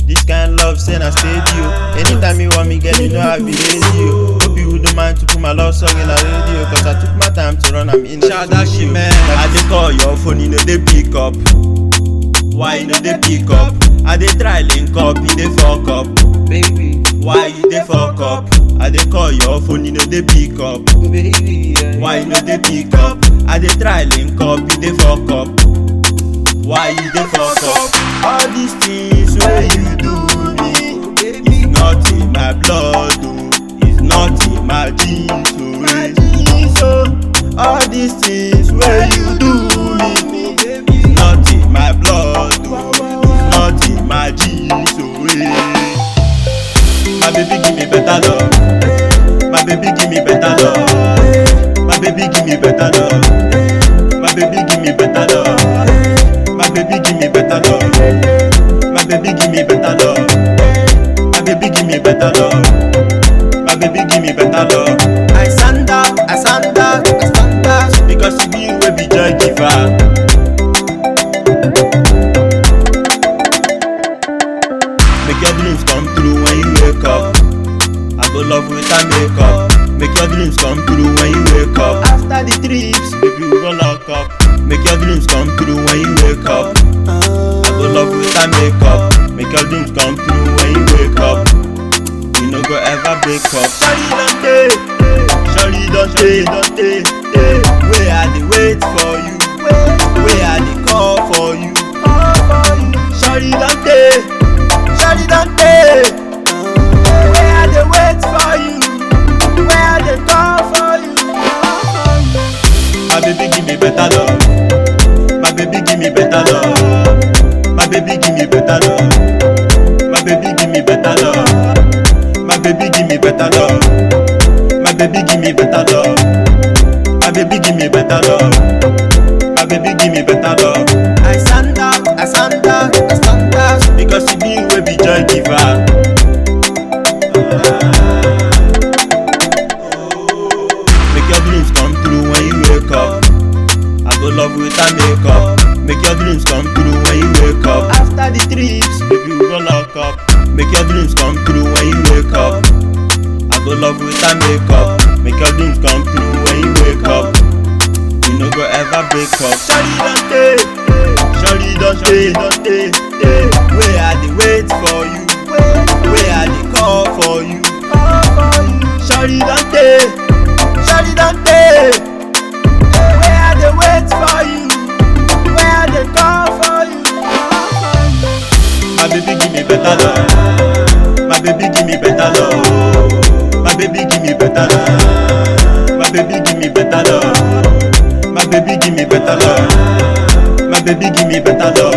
This kind love, say na steady o. Anytime you want me, girl, you know I be lazy o. Hope you don't mind to put my love song in a radio, cause I took my time to run am in the Shout out studio. Shimon. I dey call your phone, you know they pick up. Why you know they pick up? I dey try link up, you dey fuck up. Baby, Why you dey fuck up? I dey call your phone, you know they pick up. baby, yeah. Why you know they pick up? I dey try link up, you dey fuck up. Why you dey fuck up? All these things wey you do me, it's not in my blood, oh. It's not in my genes, oh. eh. So all these things wey you do me, it's not in my blood, oh. It's not in my genes, oh. eh. My baby give me better love. My baby give me better love. My baby give me better love. My baby give me better love. My baby give me better love. My baby give me better love. My baby give me better love. My baby give me better love. I stand out, I stand out, I stand out because you be you wey be joy giver. Make your dreams come true when you wake up. I go love without makeup. Make your dreams come true when you wake up. After the trips, baby, we go lock up. Make your dreams come true when you wake up. I go love without makeup. Make your dreams come true when you wake up. We no go ever break up. Sorry, don't stay. Sorry, don't stay, don't stay. stay. Where I dey wait for you. Where I dey call for you. Sorry, don't stay. Sorry, don't stay. Where I dey wait for you. Where I dey call for you. My baby give me better love. My baby give me better love. My baby give me better love. My baby give me better love. My baby give me better love. My baby give me better love. My baby give me better love. My baby give me better love. I stand out, I stand out, I stand out because you be you wey be joy giver. Make your dreams come true when you wake up. I go love without makeup. Make your dreams come true when you wake up. After the trips, baby, we go lock up. Make your dreams come true when you wake up. I go love without makeup. Make your dreams come true when you wake up. We no go ever break up. Sorry, don't stay. Sorry, don't stay, don't stay, stay. Where I dey wait for you. Where I dey call for you. Sorry, don't stay. Sorry, don't stay. Where I dey wait for you. Where I dey call for you. My baby give me better love. My baby give me better love. My baby give me better love. My baby give me better love. My baby give me better love. My baby give me better love.